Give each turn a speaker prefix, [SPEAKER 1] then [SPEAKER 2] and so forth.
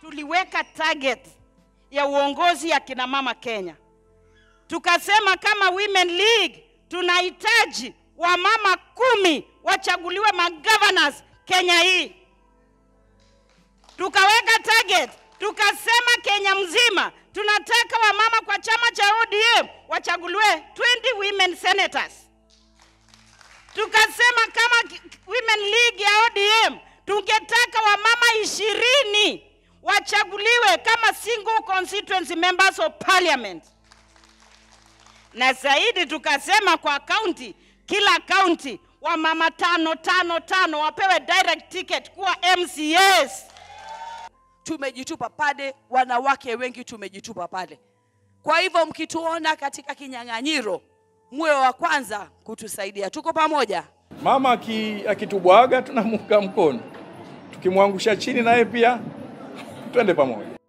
[SPEAKER 1] tuliweka target ya uongozi ya kina mama Kenya, tukasema kama Women League tunahitaji wamama kumi wachaguliwe magovernors Kenya hii. Tukaweka target, tukasema Kenya mzima tunataka wamama kwa chama cha ODM wachaguliwe 20 women senators. Tukasema kama ki- Women League ya ODM tungetaka wamama ishirini wachaguliwe kama single constituency members of parliament, na zaidi tukasema kwa kaunti, kila kaunti wamama tano tano tano wapewe direct ticket kuwa MCAs.
[SPEAKER 2] tumejitupa pale, wanawake wengi tumejitupa pale. Kwa hivyo mkituona katika kinyang'anyiro, muwe wa kwanza kutusaidia. Tuko pamoja.
[SPEAKER 3] Mama aki- akitubwaga tunamuunga mkono, tukimwangusha chini naye pia twende pamoja.